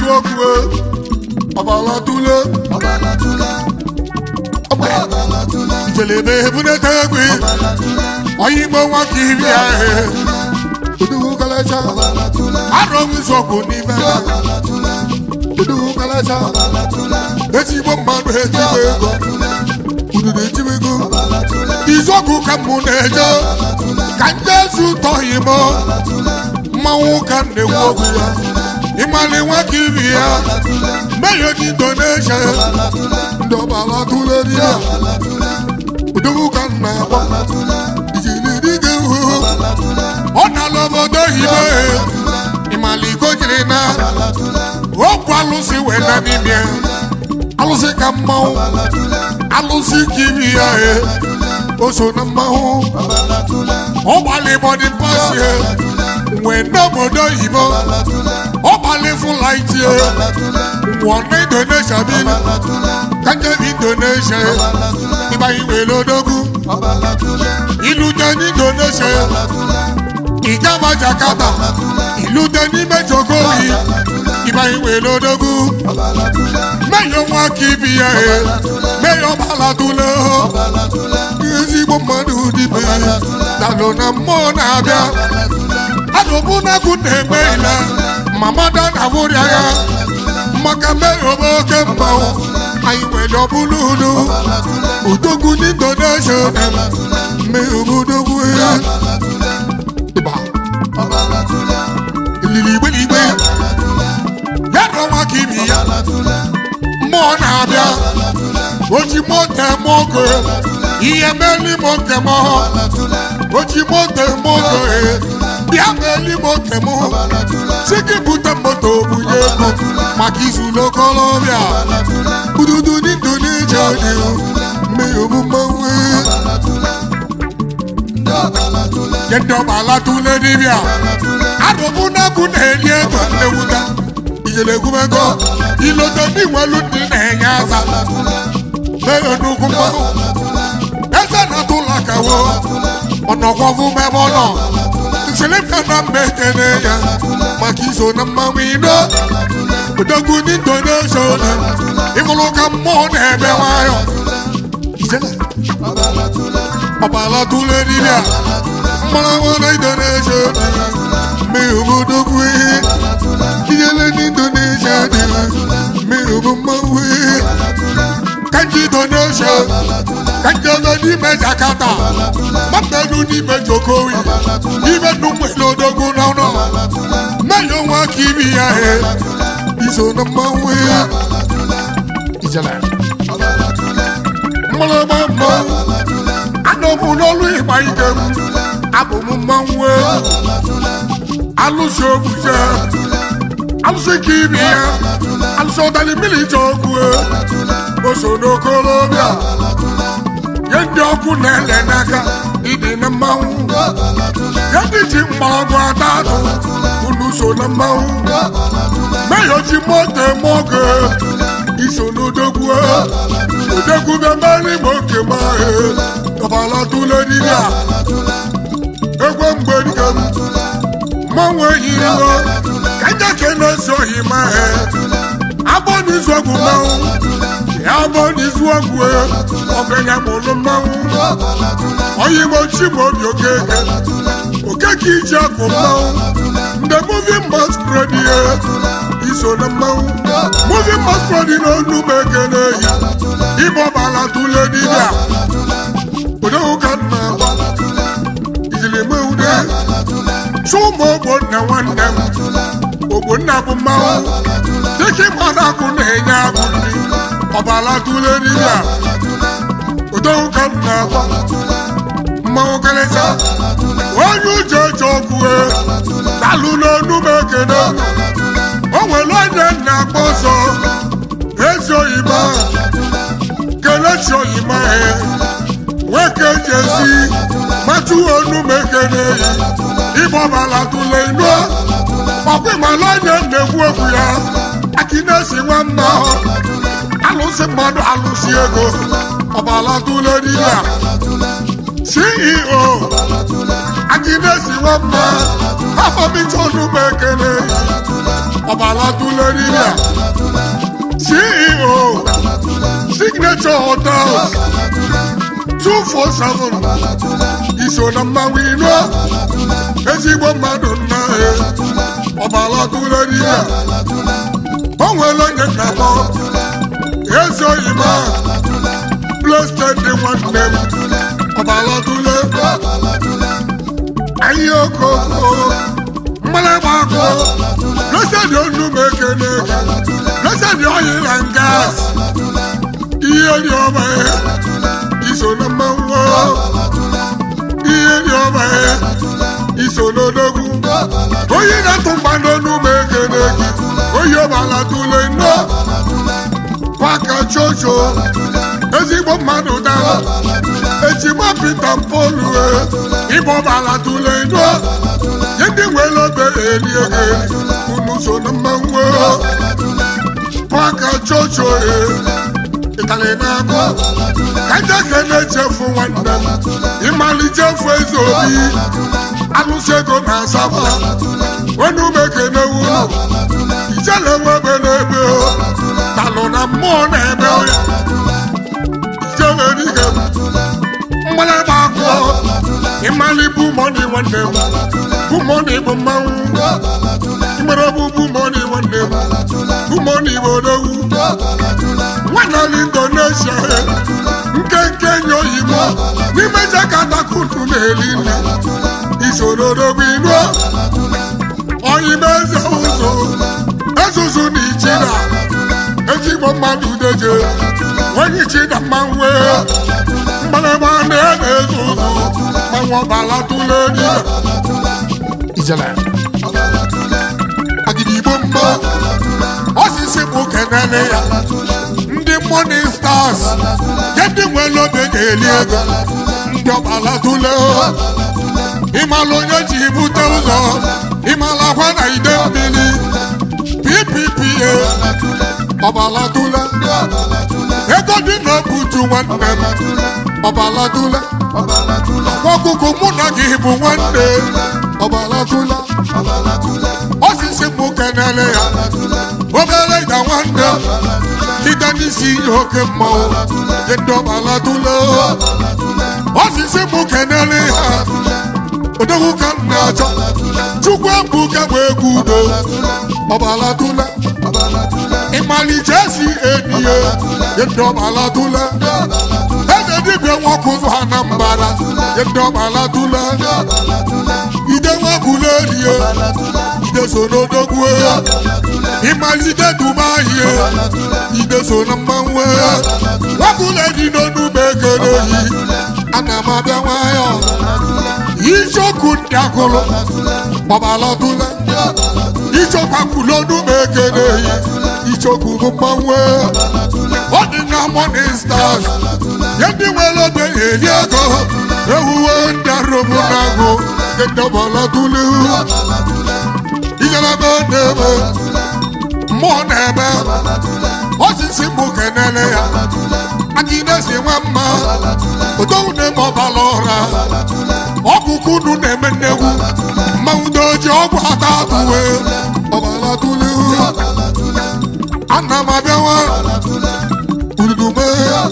okwu ọbala tule ijelebe ebunete egwe onye igbo nwa ka iri ahụ uduwu kalacha arọ nzọgbu n'ime uduwu kalacha ezigbo mmadụ ejigbo ego ududu ejigbo ego izọgụ ka mụ na-eje ka ndị ezi ụtọ imo mmanwụ ka m na-ekwu okwu ya ịmali nwa ka iri ya meyo dị indonesia ndị ọbala tụle di ya uduwu ka m na-agba ijiri dịga ihu ọ nala obodo oyibo ịmali iko jiri na okwu alụsị wee na n'ime alụsị ka mmanwụ alụsị ka iri ya e o so na mmanwụ ọ gbalị bọdị pasi e wee n'obodo oyibo ọ gbalị fụlaiti e nwụọ na indonesia bili ka njem indonesia ịgbanye were odogwu ilute n'indonesia ìjọba jakarta ìlú tẹ ní mẹjọgọrì ìbáyìí wè lódógún mẹyọ wọn kì í bí ẹ mẹyọ balatulẹ ọ ezigbo mmadụ dịbe dalụ na mmụọ na-abịa adụbụ n'agụ na-eme ile mamada na bụrịa ya maka meyọ bụ oke mmanwụ anyị nwere ọbụla unu udogwu n'indonesia meyọ bụ udogwu ya ịba ilili igbe n'igbe ya na ọnwa ka ibi ya mmụọ na-abịa oji moto eme ogo ihe meli moto m oji moto eme ogo bịa meli moto m si gị bute moto bunye ego maka izu n'okolobịa ududu n'indonesia dị mmehie omume nye ndị ọbala tụle dibịa adụbụ n'ọkụ na-eri ego nnewuta ijele egwumego ilote ndị nwelu ndị na-enye asa mee nnukwu mmanwụ eze na-atụ ụlọ kawo ọnọkwọfụ mebe ọnọ nseleka na mba ekene ya maka iso na mmanwụ ino odogwu ndị indonesia ịfụrụ ka mmụọ na-ebe nwayọ ijele ọbala tụle dibịa mmanwụ na indonesia mee obodogwu ihe ijele n'indonesia dị mee obo mmanwụ ihe kanji indonesia kanji ọzọ n'ime jakarta mmadụ n'ime jokowi n'ime nnukwu n'odogwu n'ọnụ mmanya nwa ka ibi ya he iso na mmanwụ ihe ijele mmalama mmanwụ anọbụ n'ọlụ ịgba ike m abụ m mmanwụ alụsị obuje alụsị ka ibi ya alụsị ọdali mmiri ji ọkụ o so n'okolobịa nye ndị ọkụ na-ele n'aka ịdị na mmanwụ ya ndị ji mgbọrọgwụ ata atụ unu so na mmanwụ meyo ji moto eme oge iso n'odogwu odogwu bịamara igbo nke m ọbala tụle dibịa egwe mgbedike m mmanwụ ehiriwo ka njake na-esi ohi ma he agbọ n'izu ọgwụ mmanwụ ya agbọ n'izu ọgwụ ọganya mụlụ mmanwụ oyigbo chimobi okeke okeke iji akụ mmanwụ ndị moving masquerade ihe iso na mmanwụ moving masquerade n'onu m ekene ehi ịbọbala tụle dibịa odowu ka m na-agba ijiri mewude chụmụ ogbonna nwanne m ogbonna bụ mmanwụ dịka ịmana akụ na-enye akụ nri ọbala tụle dibịa odowu ka m na-agba mmanwụ karịcha onye uche eche ọkụ dalụ n'onu m ekene o nwere onye na-akpọ ọzọ ezi oyibo kelechi oyibo nwoke jezi matụ onu m ekene ịbọbala tụle inu ọkwa ịmala onye na-ekwu okwu ya akinesi nwa mma alụsị mmadụ alụsị ego ọbala tụle dibịa ceo akinesi nwa mma afọmicha onu m ekene ọbalatule dibịa ceo signature hotels 247 iso na mmanwụ ino ezigbo mmadụ nna ya ọbalatule dibịa o nwere onye nna m ezoghị m blested dị nwanne m ọbalatule ahịa okoko mmalagba akụ blesed onu m ekene blesed oil and gas ihe dị ọma ya iso na mmanwụ ihe dị ọma ya iso n'odogwu onye na-atụ mgba n'onu m ekene gị onye ọbalatule nnọọ kwaka chocho ezigbo mmadụ dara ejima pita mpolu ịbọbala tule ndo nye ndị nwere obe eli ego unu so na mmanwụ kwaka chocho ịtali na-abụ ka njeke na-echefu nwanne m ịmalichefu eze obi alụsị ego na asaba wenu mekene wunu ijele webe n'ebe talụ na mmụọ na-eme ya ijele dike mgbalịgba akụ ịmali bụ mọni nwanne m bụ mọni bụ mmanwụ ịmere bụ bụ mọni nwanne m bụ mọni bụ odogwu nwanali indonesia nkenke nye oyibo n'ime jakatakutu na-eli nri isoro odogwu inu oyibo eze ụzọ ezuzu na ichida ezigbo mmadụ deje onye ichida mmanwụ mgbalịgba na-ezu ụzọ mmanwụ ọbala tụle dibịa ijele agidigbo mma osisi bụ kenele ya ndị morning stars ya ndị nwere obe ga-eli ego ndị ọbala tụle ịmala onye ji bute ụzọ ịmala akwa na ide mmiri ppa ọbalatụla ego dị n'obutu nwanne m ọbalatụla ọkụkụ mụ na gị bụ nwanne ọbalatụla osisi mụ kenele ya obere ịda nwanne ide n'isi ihe oke mmanwụ ndị ọbalatụla osisi mụ kenele ya odogwu ka m na-achọ chukwu ebuka bụ egwu udo ọbalatụla ịmalite esi enyiye ndị ọbalatụla eze dibịa nwoke ụzọ ha na mbara ndị ọbalatụla ide nwabụla erie ide so n'odogwu ịmalite dubahie ide so na mmanwụ nwabụla dị n'onugbo ekele yi ana m abịa nwayọ ichoku ndị agụlụ ọbalatụla ichokwu akwụlọnụ m ekele yi ichokwu bụ mmanwụ ọ dị na morning stars nye ndị nwere obe eri ego ewuwe ndị arụbụ n'agụ ndị ọbalatụla ijelebe n'ebe mmụọ na-ebe osisi mbụ kenele ya aka na-esi nwe mma odowu na-eme ọbala ọra ọkụkụ unu na-eme nnegwu mmanwụ doji ọgwụ ata atụwe ọbala tụle ana m abịawa ududume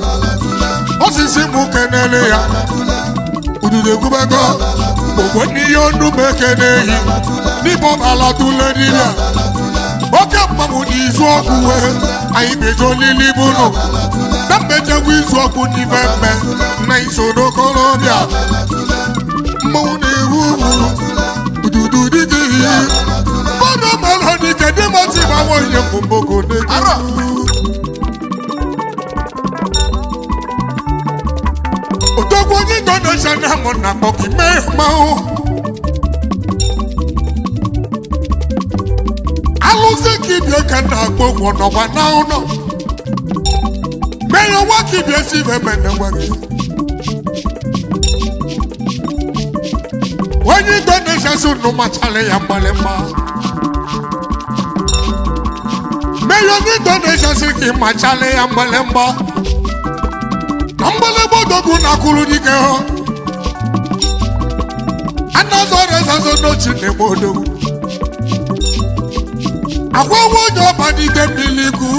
osisi mbụ kenele ya ududu egwubego ogwe n'ihe onu m ekene ehi n'ime ọbala tụle dibịa oke mmanwụ n'izu ọkụ wee anyị meje olili bụnụ na mmejegwu izu ọkụ n'ime mme na iso n'okorobịa mmanwụ na-ewu ugwu ududu dịgị ihe mmadụ mara n'ike dị mati gbanwe onye mbụmboko odogwu onye indonesia na amụ na akpọkị mee mmanwụ alụsị ka ibie ka na-akpọ ụgwọ nọkwa na ụlọ mee ya nwa ka ibie si ibe mene nwa gị onye indonesia si unu machara ya mgbalịmgba mee ya onye indonesia si ka ị machara ya mgbalịmgba na mgbalịgba odogwu na-akwụrụ dike ha anazọ rezazo n'ochi na-eme odogwu agwa nwa onye ọba n'ide mmiri kwu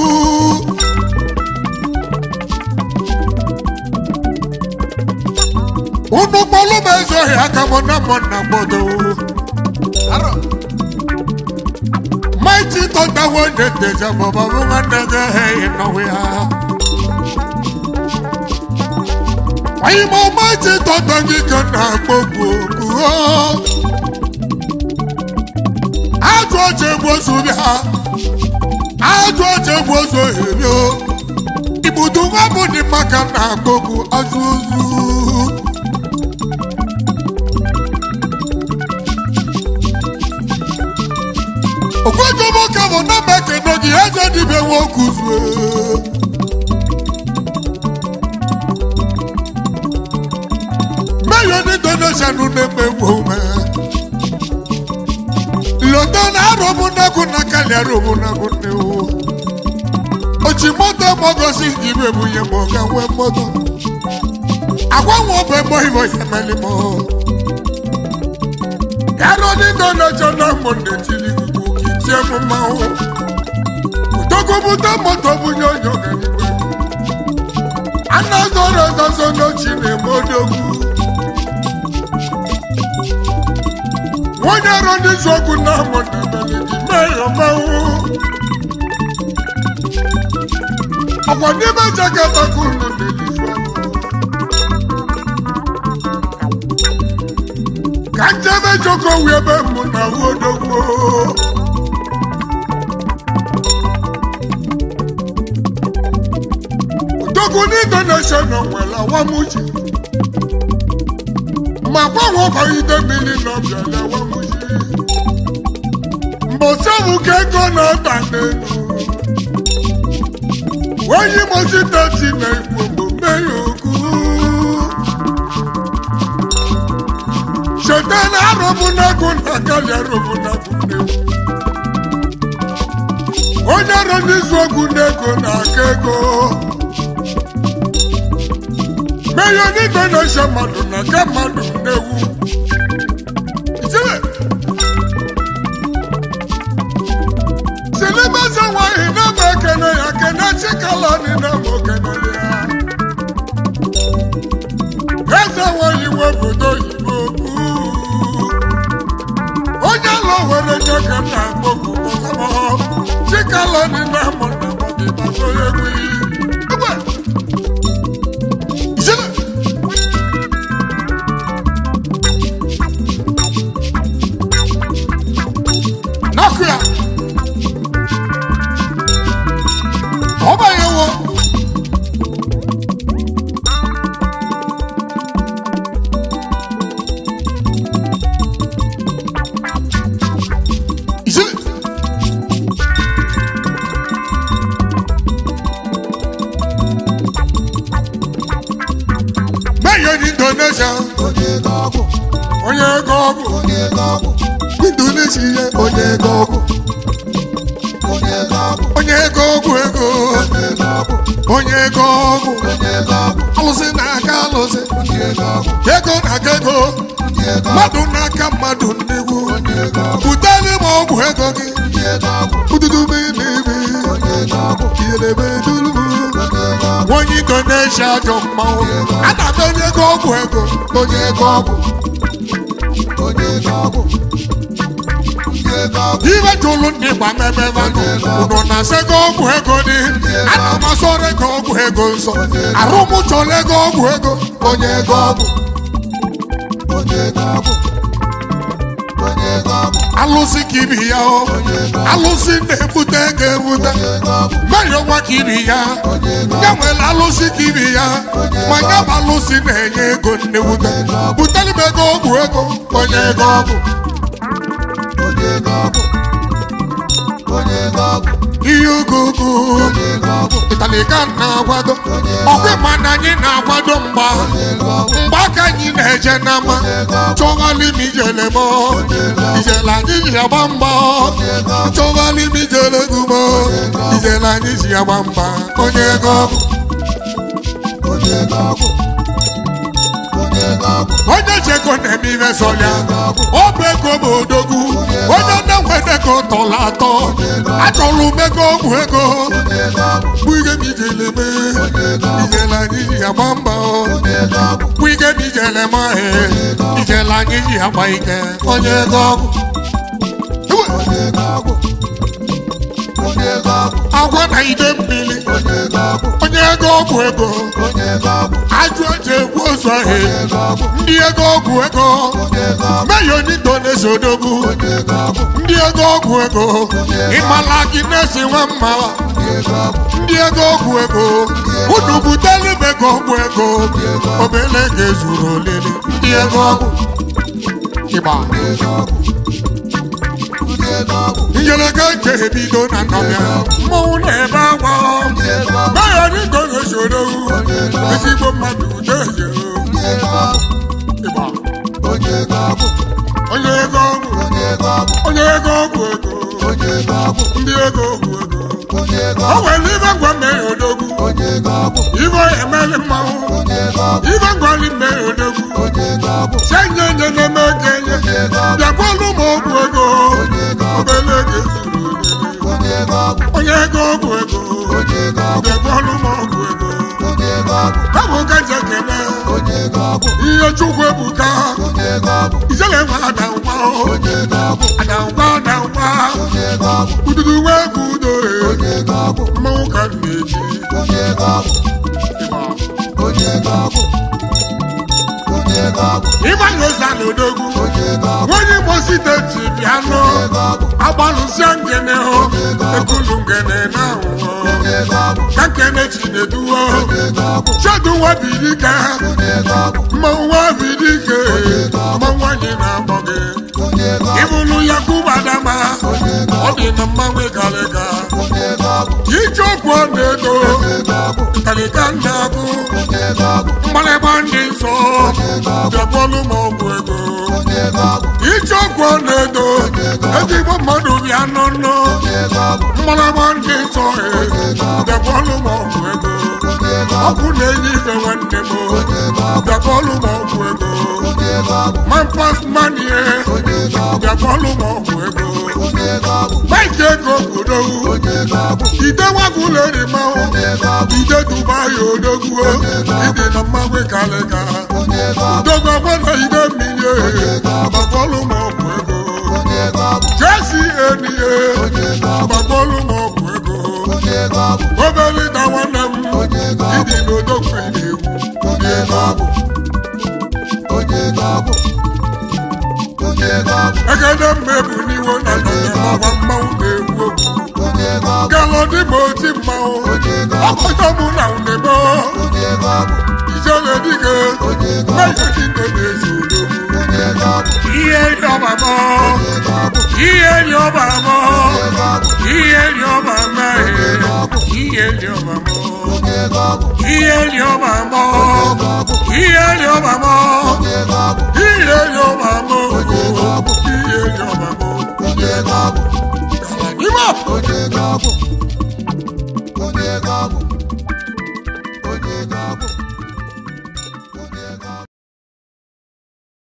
unu kpọlụ m ezoghị aka mụ na mụ na mgbọdo arọ Mighty thunder when the deja baba woman nigga hey nowhere. Why mo mighty thunder gi kana gbogbo ku o. Ajo oche gbozu bịa. Ajo oche gbozu eri o. Ibudu nwa bụ dị maka na gbogbo azụzụ. Ogwejobo ka bụ na mekene gị eze dibịa nwoke zue. Meyo ni donation na-emegbu ome. Lota na arọbụ nagụ na kali arọbụ nagụ nne o. Ochi moto mogosi ibe bụ ihe ma ọ ga nwee moto. Agwa nwa ọbụ emo ibo ya meli mo. Yaro ni donation na mụ na-etili ikuku ka itie m mmanwụ. Udogobuta moto bụ nye onye ọganiwe. Ana zọrọ ọzọzọ n'ochi na-eme odogwu. Onye ọrụ ndị zọgwu na amụ na emeli gị mee ya mmanwụ. Ọkwa n'ime jakata ka unu na-elizu ọnụ. Ka njebe joko wee ebe mụ na ahụ odogwu. Odogwu ní donation nwere awamuji. Ma gbanwe ọkọ ide mmiri nọ bịara awamuji. Mbọsọ̀bù ka ego na-aba n'elu. Onye mozi tati na igbo bụ mmehie okwu. Cheta na arụbụ n'agụ na kali arụbụ n'agụ n'egwu. Onye ọrụ n'izu okwu n'ego na-aka ego. Meyo ni donation mmadụ na ka mmadụ na-ewu. Ijele. Silibaza nwanyị na-ama ekene ya kene chikalani na-ama okene ya. Eze nwanyị nwe obodo oyibo kwu. Onye alọ were nye ka m na-akpọku ọzọmọ. Chikalani na-ama na mmadụ ịgbasa onye egwu iyi. Egwe. Ijele. N'ọkụ ya. Ọ banyewo. Ijele. Meyo ni donation. onye ego ọgwụ Onye ego ọgwụ. onye ego ọgwụ Indonesia ihe onye ego ọgwụ. onye ego ọgwụ Onye ego ọgwụ ego. onye ego ọgwụ Onye ego ọgwụ. onye ego ọgwụ Alụsị na-aka alụsị. onye ego ọgwụ Ego na-aka ego. onye ego ọgwụ Mmadụ n'aka mmadụ nnegwu. onye ego ọgwụ Butere m ọgwụ ego gị. onye ego ọgwụ Ududu m ibi. onye ego ọgwụ Iyelebe dulu m. onye ego ọgwụ Onye Indonesia ajọ mmanwụ. Ana m enye gị ọgwụ ego. Onye ego ọgwụ. onye ego ọgwụ onye ego ọgwụ Iwe jụrụ ndị gba mmemme vanụ. Unu na-asị gị ọgwụ ego dị. Ana m asọrọ gị ọgwụ ego nsọ. Arụ m chọrọ ego ọgwụ ego. Onye ego ọgwụ. onye ego ọgwụ onye ego ọgwụ alụsị ka ibi ya o alụsị na-ebute ego ebute onye ego ọgwụ mmeri ọnwa ka ibi ya onye ego ya nwere alụsị ka ibi ya ma ya bụ alụsị na-enye ego nnewute butere m ego ọgwụ ego onye ego ọgwụ onye ego ọgwụ onye ego ọgwụ ihe ugugu onye ego ọgwụ ịtalika na-akwado ọkwa ma na anyị na-akwado mgba mgba ka anyị na-eje n'ama chọghalị m ijele m ijele anyị ji agba mgba chọghalị m ijele gumo ijele anyị ji agba mgba onye ego ọgwụ onye ego ọgwụ onye onye cheko na-eme ihe sọlịa ọ bụ ego bụ odogwu onye na-nweta ego tọrọ atọ achọrọ m ego ọgwụ ego bụ ihe m ijele eme ijele anyị ji agba mba bụ ihe m ijele ma ijele anyị ji agba ike onye ego ọgwụ agwa na ide mmiri onye ego ọgwụ ego ajụ eji ekwu ụzọ he ndị ego ọgwụ ego meyo nito na-eso odogwu ndị ego ọgwụ ego ịmala gị na-esi nwa mma ndị ego ọgwụ ego unu butelu m ego ọgwụ ego obele ga-ezuru olele ndị ego ọgwụ ịgba njeleka nke ebido na nnọbịa mmọnwụ na-ebe agwa meyo nito na-eso odogwu ezigbo mmadụ udeje ịgba onye ego ọgwụ onye ego ọgwụ ego ndị ego ọgwụ ego o nwere ibe ngwa mmehie odogwu ibe emeli mmanwụ ibe ngwali mmehie odogwu senye nye na-eme okenye bịakwalụ m ọgwụ ego obele ego ezuru onye ego ọgwụ ego bịakwalụ m ọgwụ ego ọ bụ ka nje kene ihe chukwu ebuka ijele nwe adangwa adangwa adangwa ududu wee bụ udo mmanwụ ka m na-eji ịgbanye ụza na odogwu onye Imo steeti bịa nụ agbalụsịa ngene hụ ekulu ngene na ahụhụ ka nkene chineduwo cheduwa bidike mmanwụ nwa bidike mmanwụ anyị na-akpọ gị ịbụlụ ya kubadama ọ dị na mmanwụ ịgalịga ije okwu ọ na-edo ịgalịga na-abụ mgbalịgba ndị nsọ bịakwalụ m ọgwụ ego ije okwu ọ na-edo ezigbo mmadụ bịa nụnụ mgbalịgba ndị nsọ bịakwalụ m ọgwụ ego ọkụ na-enye ife nwanne m bịakwalụ m ọgwụ ego mampas manie bịakwalụ m ọgwụ ego maịka ego obodowu ide nwagwụleri mmanwụ ide dubai odogwu ịdị na mmanwụ kalịga odogwu ọgwa na ide mmiri gbakwalụ m ọgwụ ego jesi enie gbakwalụ m ọgwụ ego obere da nwanne m ịdị n'odogwu na-egwu ndị ego ọgwụ egede mmebu n'iwo na nọnyamawa mmanwụ na-egwu okwu galọdị ma oti mmanwụ ọkọjọ mụ na unebo ijele dike mmeje dike na-ezi odogwu ihe ri ọbamọ ihe ri ọbamọ ihe ri ọbamọ ihe ri ọbamọ ihe ri ọbamọ ihe ri ọbamọ ihe ri ọbamọ ihe ri ọbamọ N'ime Onye ga-abụ? Onye ga-abụ?